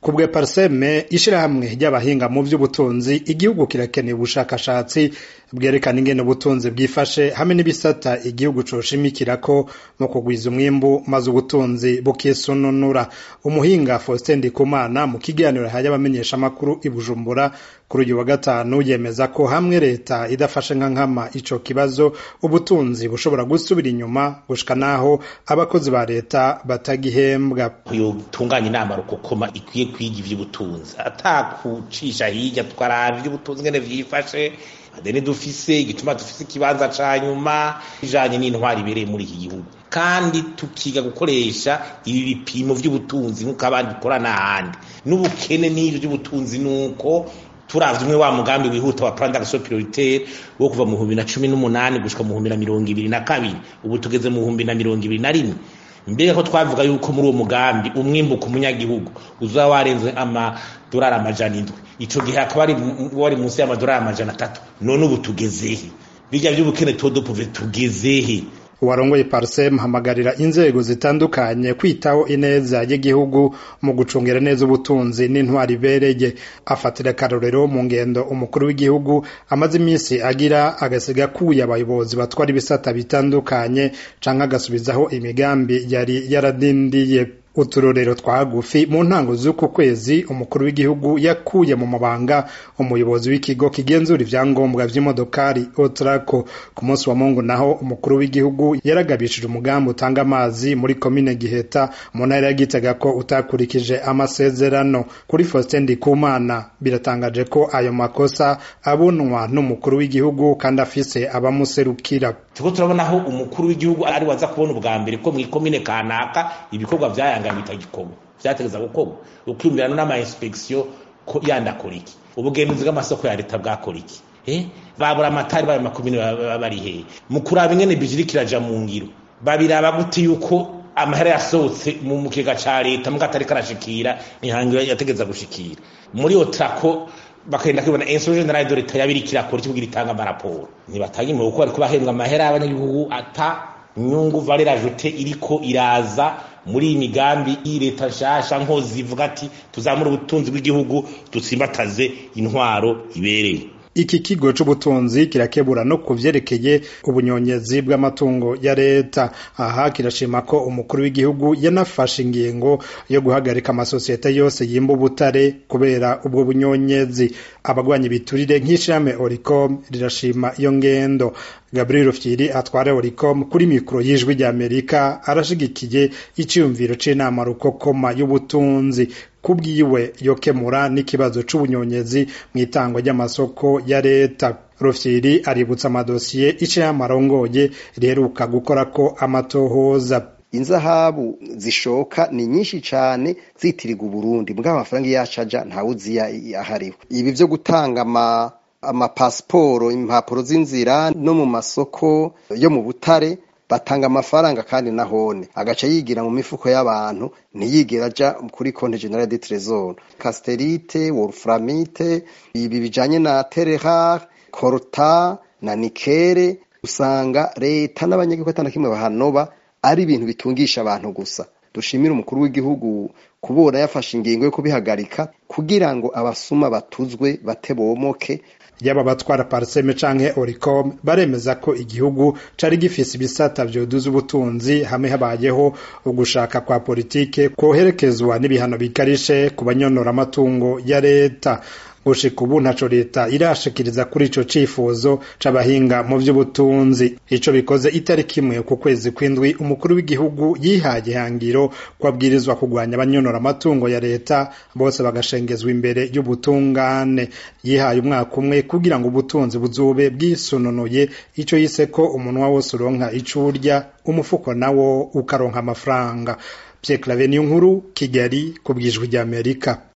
kubwe parseme ishirahamwe ry'abahinga mu vy'ubutunzi igihugu kirakeneye ubushakashatsi bwerekana ingene ubutunzi bwifashe hamwe n'ibisata igihugu coshimikirako mu kugwiza umwimbu maze ubutunzi bukisununura umuhinga Faustin Ndikumana mu kiganiro yahaye abamenyeshamakuru i Bujumbura kuri uyu wa gatanu yemeza ko hamwe leta idafashe nka nkama ico kibazo ubutunzi bushobora gusubira inyuma gushika naho abakozi ba leta batagihembwa yotunganya inama rukokoma ikwiye kwiga ivy'ubutunzi atakucisha hirya twaraba ivy'ubutunzi ngene vyifashe adeni dufise igituma dufise ikibanza ca nyuma ijanye n'intwari ibereye muri iki gihugu kandi tukiga gukoresha ibi bipimo vy'ubutunzi nk'uko abandi bikora n'ahandi n'ubukene n'ivyo vy'ubutunzi nuko turavye umwe wa mugambi wihuta wa plan d'action prioritaire wo kuva mu bihumbi na cumi n'umunani gushika mu bihumbi na mirongo ibiri na kabiri ubu tugeze mu bihumbi na mirongo ibiri na rimwe mbega ko twavuga yuko muri uwo mugambi umwimbu ku munyagihugu uzaba warenze amadolari amajana indwi ico gihe akaba wari munsi y'amadolari amajana atatu none ubu tugezehe birya vy'ubukene todopuve tugezehe uwarongoye parsem hamagarira inzego zitandukanye kwitaho ineza y'igihugu mu gucungira neza ubutunzi n'intwari ibereye afatira akarorero mu ngendo umukuru w'igihugu amaze iminsi agira agasiga akuye abayobozi batwara ibisata bitandukanye canke agasubizaho imigambi yari yaradindiye uturorero twa hagufi mu ntango z'uku kwezi umukuru w'igihugu yakuye mu mabanga umuyobozi w'ikigo kigenzura ivyangombwa vy'imodokari otrako ku munsi wa mungu naho umukuru w'igihugu yaragabishije umugambi utanga amazi muri komine giheta mu ntara ya gitega ko utakurikije amasezerano kuri faustin ndikumana biratangaje ko ayo makosa abonwa n'umukuru w'igihugu kandi afise abamuserukira turiko turabona aho umukuru w'igihugu ari waza kubona ubwa mbere ko mw'ikomine kanaka ibikorwa vyayanga bitagikorwa vyategeza gukorwa ukiyumvirana n'ama inspection ko yandakora iki ubugenzuzi bw'amasoko ya leta bwakora iki eh babura amatari bayo makomine bari hehe mu kuraba ingene bijiri kiraja mu ngiro babiraba gute yuko amahera yasohotse mu mukega ca leta muga atari karashikira ihangiro yategeza gushikira muri otrako bakagenda kwibona instruction generale de l'etat yabiri kirakora cyo kugira itanga amaraporo ntibatanga imwe kuko bariko bahembwa amahera y'abanyagihugu ata nyungu valeur ajoute iriko iraza muri iyi migambi iyi leta nshasha nkozi ivuga ati tuzamura ubutunzi bw'igihugu dutsimbataze intwaro ibereye iki kigo c'ubutunzi kirakebura no kuvyerekeye ubunyonyezi bw'amatungo ya leta aha kirashima ko umukuru w'igihugu yanafashe ingingo yo guhagarika amasosiyete yose yimba ubutare kubera ubwo bunyonyezi abagwanya ibiturire nk'ishirahamwe oricom rirashima iyo ngendo gabriel fyiri atwara oricom kuri mikoro y'ijwi ry'amerika arashigikiye iciyumviro c'inama rukokoma y'ubutunzi kubwiwe yokemura n'ikibazo c'ubunyonyezi mu itangwa ry'amasoko ya leta rufyiri aributsa amadosiye icirahamwe arongoye riheruka gukorako amatohoza inzahabu zishoka ni nyinshi cane zitirirwa uburundi mbwa amafaranga yacaja ntawuzi ahariwe ibi vyo gutanga ama amapasiporo impapuro z'inzira no mu masoko yo mu butare batanga amafaranga kandi nahone agaca yigira mu mifuko y'abantu ntiyigera aja kuri konte generale de trésor casterite wolframite ibi bijanye na terehar corta na nikere usanga leta n'abanyagihugu atana kimwe bahanoba ari ibintu bitungisha abantu gusa dushimira umukuru w'igihugu kubona yafashe ingingo yo kubihagarika kugira ngo abasuma batuzwe batebomoke yaba batwara parseme canke oricom baremeza ko igihugu cari gifise ibisata vyoduza ubutunzi hamwe habayeho ugushaka kwa politike koherekezwa n'ibihano bikarishe ku banyonora amatungo ya leta gushika ubu ntaco leta irashikiriza kuri ico cifuzo c'abahinga mu vy'ubutunzi ico bikoze itariki imwe ku kwezi kw'indwi umukuru w'igihugu yihaye ihangiro ko abwirizwa kugwanya abanyonora amatungo ya leta bose bagashengezwa imbere y'ubutungane yihaye umwaka umwe kugira ngo ubutunzi buzobe bwisununuye ico yise ko umunwa wose uronka ico urya umufuko nawo ukaronka amafaranga Pierre Claver Niyonkuru Kigali ku bwijwi ry'Amerika